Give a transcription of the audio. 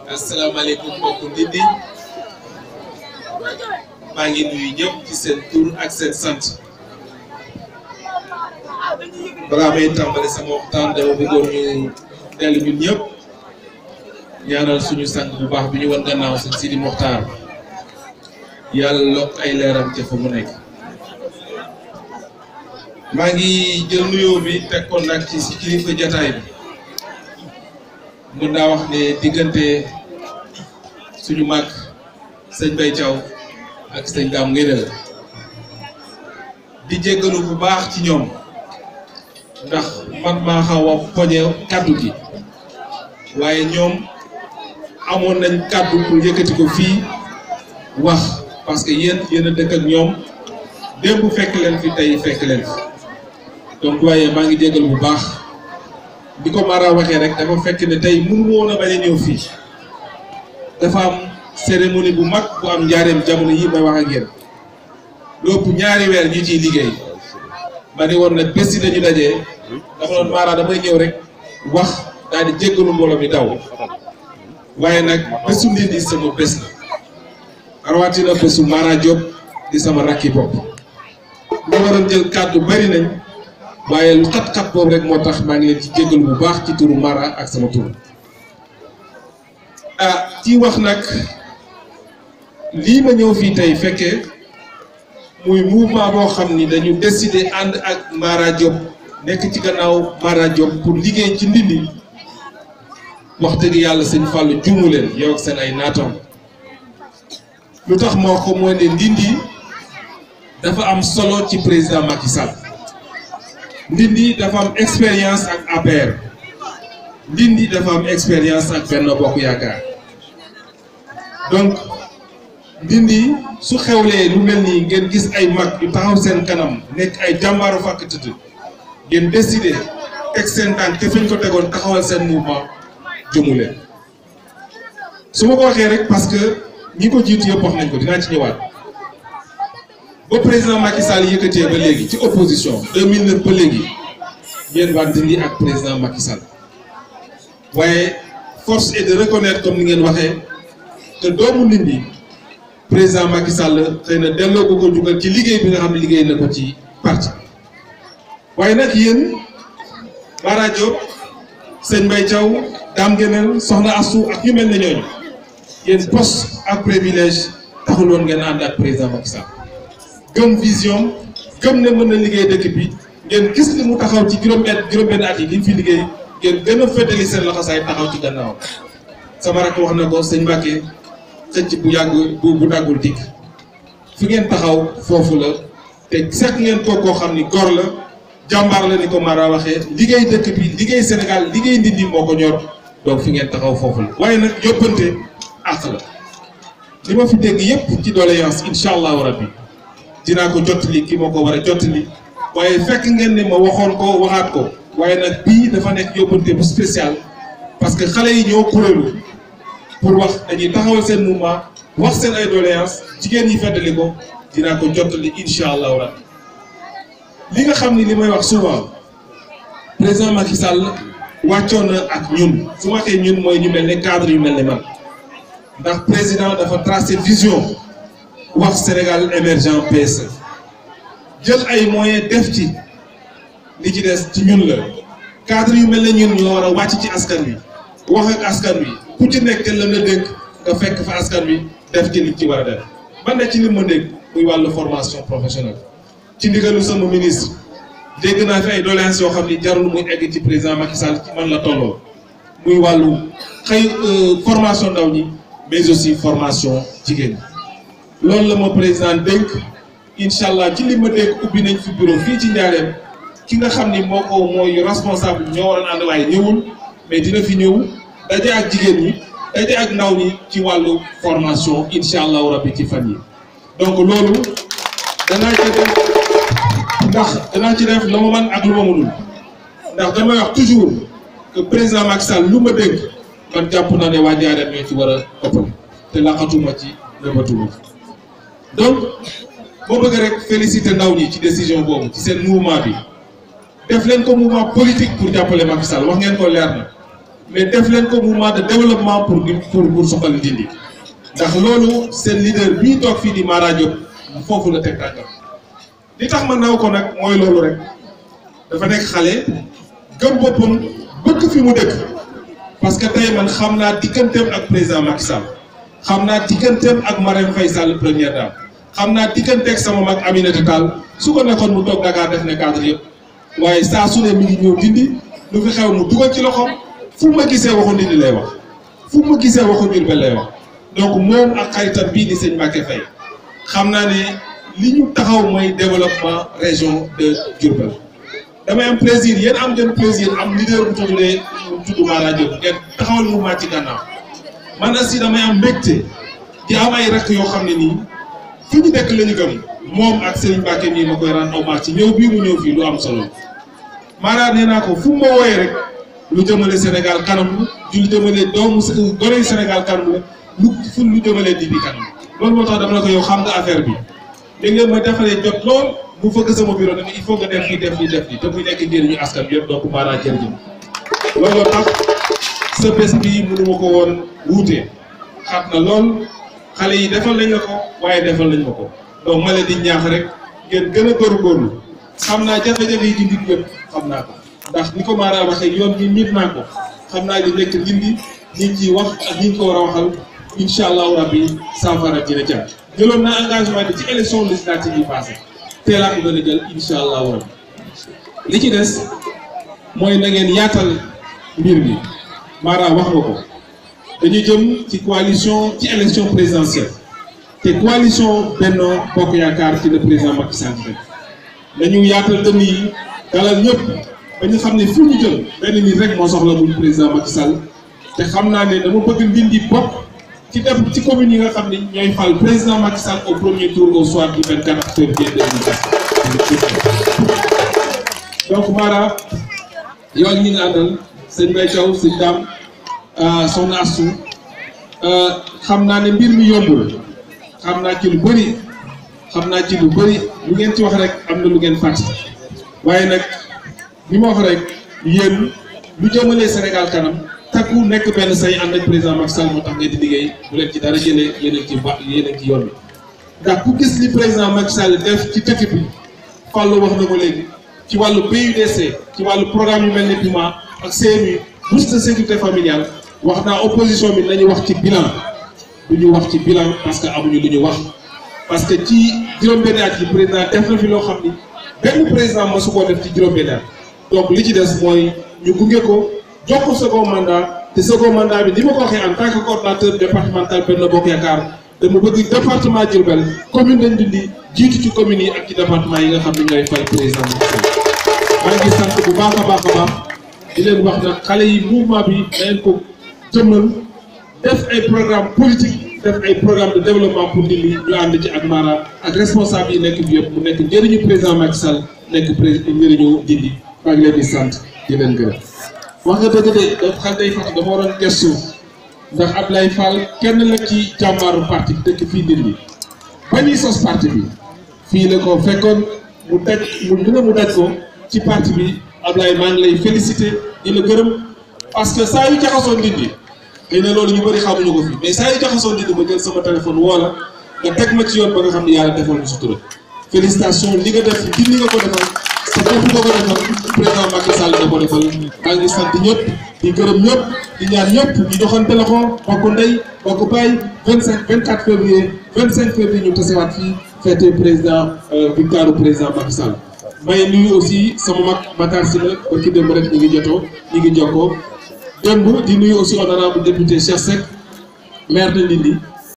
asalaamaaleykum mbokku Ndindi maa ngi nuyu ñëpp ci seen tur ak seen sant balaa may tàmbali sama waxtaan dama bëggoon ñu dellu ñun ñëpp ñaanal suñu sang bu baax bi ñu wan gannaaw sëñ Sidi Mokhtar yàlla lokk ay leeram ca fa mu nekk. maa ngi jël nuyoo bi teg ko nag ci si kilifa jataay bi mën naa wax ne diggante suñu mag sëñ Bay Thiaw ak sëñ Dame Ngédel di jéggalu bu baax ci ñoom ndax man maa xaw a poñe kàddu gi waaye ñoom amoon nañ kàddu pour yëkkati ko fii wax parce que yéen yéen a dëkk ak ñoom démb fekk leen fi tey fekk leen fi donc waaye maa ngi jéggal bu baax di ko Mara waxee rek dafa fekk ne tey mënu woon a bañ a ñëw fii dafa am cérémonie bu mag bu am njaareem jamono yi may wax ak yéen lépp ñaari weer ñu ciy liggéey ma ne woon nag bés yi dañu dajee dama doon Mara damay ñëw rek wax daal di jéggalu mbooloo mi daw waaye nag bésu Ndindi sama bés la rawatina bésu Mara Diop di sama rakki bopp lu waroon jël kàddu bari nañ waaye lu xat-xat boobu rek moo tax maa ngi leen ci jéggalu bu baax ci turu Mara ak sama tur ah ci wax nag lii ma ñëw fii tey fekkee muy mouvement boo xam ni dañu décider ànd ak Mara Diop nekk ci gannaaw Mara Diop pour liggéey ci Ndindi wax dëgg yàlla sëñ Fallou juumu leen yow ak seen ay naatoom lu tax moo ko mooy ne Ndindi dafa am solo ci président Macky Sall Ndindi dafa am expérience ak APR Ndindi dafa am expérience ak Benno Bokk Yaakaar donc Ndindi su xewlee lu mel nii ngeen gis ay mag yu taxaw seen kanam nekk ay jàmbaaru fàkk tëdd ngeen décider teg seen tànk te fi ñu ko tegoon taxawal seen mouvement jëmu leen su ma ko waxee rek parce que ñi ko jiitu yëpp wax nañ ko dinaa ci ñëwaat ba président Macky Sall yëkkatee ba léegi ci opposition 2009 ba léegi yéen waa Ndindi ak président Macky Sall waaye force est de reconnaître comme ni ngeen waxee te doomu Ndindi président Macky Sall xëy na delloo ko ko jugal ci liggéey bi nga xam ne liggéey na ko ci parti waaye nag yéen Mara Diop sëñ Mbaye Thiaw Dame Guémel Soxna Assou ak ñu mel ne ñooñu yéen poste ak privilège taxul woon ngeen ànd ak président Macky Sall gëm vision gëm ne mën na liggéey dëkk bi ngeen gis li mu taxaw ci juróom-benn juróom-benn at yi li fi liggéey ngeen gën a féetali seen loxosaay taxaw ci gannaaw sama rakk wax na ko sëñ Mbacke xëcc bu yàgg bu bu daggul dikk fi ngeen taxaw foofu la te seq ngeen ko koo xam ni gor la jàmbaar la ni ko Mara waxee liggéey dëkk bi liggéey Sénégal liggéey Ndindi moo ko ñor donc fi ngeen taxaw foofu la waaye nag yóbbante àq la li ma fi dégg yépp ci doléance incha allahu rabbi dinaa ko jottali ki moo ko war a jottali waaye fekk ngeen ne ma waxoon ko waxaat ko waaye nag bii dafa nekk yóbbante bu spécial parce que xale yi ñoo kuréelu pour wax dañuy taxawal seen mouvement wax seen ay doléance jigéen ñi feddali ko dinaa ko jottali incha allahu rabbi li nga xam ni li may wax souvent président Macky Sall wàccoon na ak ñun su ma waxee ñun mooy ñu mel ne cadre yu mel ne man ndax président dafa tracé vision wax Sénégal émergent PSE jël ay moyens def ci li ci des ci ñun la cadre yu mel ne ñun ñoo war a wàcc ci askan wi wax ak askan wi ku ci nekk la nga dégg nga fekk fa askan wi def ci li ci war a def man ne ci li ma dégg muy wàllu formation professionnelle ci ndigalu sama ministre dégg naa fi ay doléances yoo xam ni jarul muy egg ci président Macky Sall ci man la tolloo muy wàllu xëy formation ndaw ñi mais aussi formation jigéen ñi loolu la ma président dénk incha allah ci li ma dégg ubbi nañ fi bureau fii ci Njaareem ki nga xam ni moo ko mooy responsable ñoo waroon ànd waaye ñëwul mais dina fi ñëw daje ak jigéen ñi daje ak ndaw ñi ci wàllu formation incha allahu rabbi ci fan yi donc loolu danaa ci def ndax danaa ci def la ma man ak lu ma mënul ndax damay wax toujours que président Macky Sall lu ma dégg man jàpp naa ne waa Njaareem ñoo ci war a ëppal te laqatuma ci nëbbatuma ci donc moo bëgg rek féliciter ndaw ñi ci décision boobu ci seen mouvement bi def leen ko mouvement politique pour jàppale Macky Sall wax ngeen ko leer na mais def leen ko mouvement de développement pour pour pour soxali Ndindi ndax loolu seen leader bii toog fii di Mara Diop foofu la teg tànkam li tax ma naw ko nag mooy loolu rek dafa nekk xale gëm boppam bëgg fi mu dëkk parce que tey man xam naa digganteem ak président Macky Sall xam naa digganteem ak Marème Faye Sall première dame xam naa digganteeg sama mag Aminata Tall su ko nekkoon mu toog Dakar def ne cadre yëpp waaye saa su ne mi ngi ñëw Ndindi lu fi xew mu dugal ci loxoom fu ma gisee waxu Ndindi lay wax fu ma gisee waxu Diourbel lay wax donc moom ak xaritam bii di sëñ Mbacké Faye xam naa ne li ñu taxaw mooy développement région de Diourbel damay am plaisir yéen am ngeen plaisir am leader bu tuddee tudd Mara Diop ngeen taxawal mouvement ci gànnaaw man aussi damay am mbégte di am ay rakk yoo xam ne nii fi ñu dëkk la ñu gëm moom ak Serigne Mbacké nii ma koy rendre hommage ci ñëw bii mu ñëw fii lu am solo Mara nee naa ko fu mu ma wooyee rek lu jëmale Sénégal kanam lu jëmale doomu gone Sénégal kanam la lu fu lu jëmale Ndindi kanam loolu moo tax dama la ko yow xam nga affaire bi léeg-léeg ma defaree jot lool mu fëgg sama bureau ne il faut nga def lii def lii def lii te muy nekk njëriñu askan bi yëpp donc Mara jërëjëf looloo tax sa bés bi mënu ma ko woon wuute xat na lool xale yi defal nañ la ko waaye defal nañ ma ko donc ma leen di ñaax rek ngeen gën a góorgóorlu xam naa jafe-jafe yi Ndindi yëpp xam naa ko ndax ni ko Mara waxee yoon bi miit naa ko xam naa li nekk Ndindi ñi ngi ciy wax ak ñi ngi ko war a waxal incha allahu rabbi saafara dina jàpp jëloon naa engagement bi ci élection législative yi passé teelaa ko gën a jël incha allahu rabbi li ci des mooy na ngeen yaatal mbir mi Mara wax nga ko dañu jëm ci coalition ci élection présidentielle te coalition Benno Bokk Yaakaar ci le président Macky Sall rek dañu yaatal dënn yi dalal ñëpp ba ñu xam ne fu ñu jël benn nit rek moo soxla muy président Macky Sall te xam naa ne dama bëgg Ndindi bokk ci def ci commune yi nga xam ne ñooy fal président Macky Sall au premier tour au soir du 24 février 2024 donc Mara yow ak ñi nga àndal sëñ Mbaye Thiaw sëñ Dame soxna Astou xam naa ne mbir mi yombul xam naa ci lu bëri xam naa ci lu bëri lu ngeen ci wax rek am na lu ngeen fàtte waaye nag li ma wax rek yéen lu jëmalee Sénégal kanam takku nekk benn say ànd ak président Macky Sall moo tax ngeen di liggéey bu leen ci dara jëlee yéen a ngi ci ba yéen a ngi ci yoon bi ndax ku gis li président Macky Sall def ci dëkk bi Fallou wax na ko léegi ci wàllu PUDC ci wàllu programme yu mel ne PUMA ak CMU bourse de sécurité familiale wax naa opposition bi nañu wax ci bilan du ñu wax ci bilan parce que amuñu lu ñu wax parce que ci juróom-benni at yi président def na fi loo xam ni benn président mosu koo def ci juróom-benni at donc li ci des mooy ñu gunge ko jox ko second mandat te second mandat bi ni ma ko waxee en tant que coordonnateur départemental Benno Bokk Yaakaar dama bëgg département Diourbel commune lañ dindi jiitu ci communes yi ak ci département yi nga xam ne ñooy fay président maa ngi sant bu baax a baax a baax di leen wax nag xale yi mouvement bi dañ ko jëmmal def ay programme politique def ay programme de développement pour Ndindi ñu ànd ci ak Mara ak responsable yi nekk bi yëpp mu nekk njëriñu président Macky Sall nekk président njëriñu Ndindi maa ngi leen di sant di leen gërëm. wax nga dëgg de daf xam day fàttali dama waroon gestu ndax Ablaye Fall kenn la ci jàmbaaru parti bi dëkk fii Ndindi ba ñuy sos parti bi fii la ko fekkoon mu daj mu dina mu daj ko ci parti bi Ablaye maa ngi lay féliciter di la gërëm parce que saa yu jaxasoo Ndindi xëy na loolu ñu bëri xamuñu ko fi mais saa yu jaxasoo Ndindi ma jël sama téléphone woo la nga teg ma ci yoon ba nga xam ne yàlla defal ñu sutura félicitation li nga def Ndindi nga ko defal sa bopp nga ko defal président Macky Sall nga ko defal maa ngi sant ñëpp di gërëm ñëpp di ñaan ñëpp di joxante loxo bokk ndey bokk baay 25 24 février 25 février ñu tasewaat fii fête président victoire président Macky Sall. may nuyu aussi sama mag Matar Sylla ba ki démb rek ñu ngi jotoo ñu ngi jokkoo démb di nuyu aussi honorable député Cheikh Seck maire de Ndindi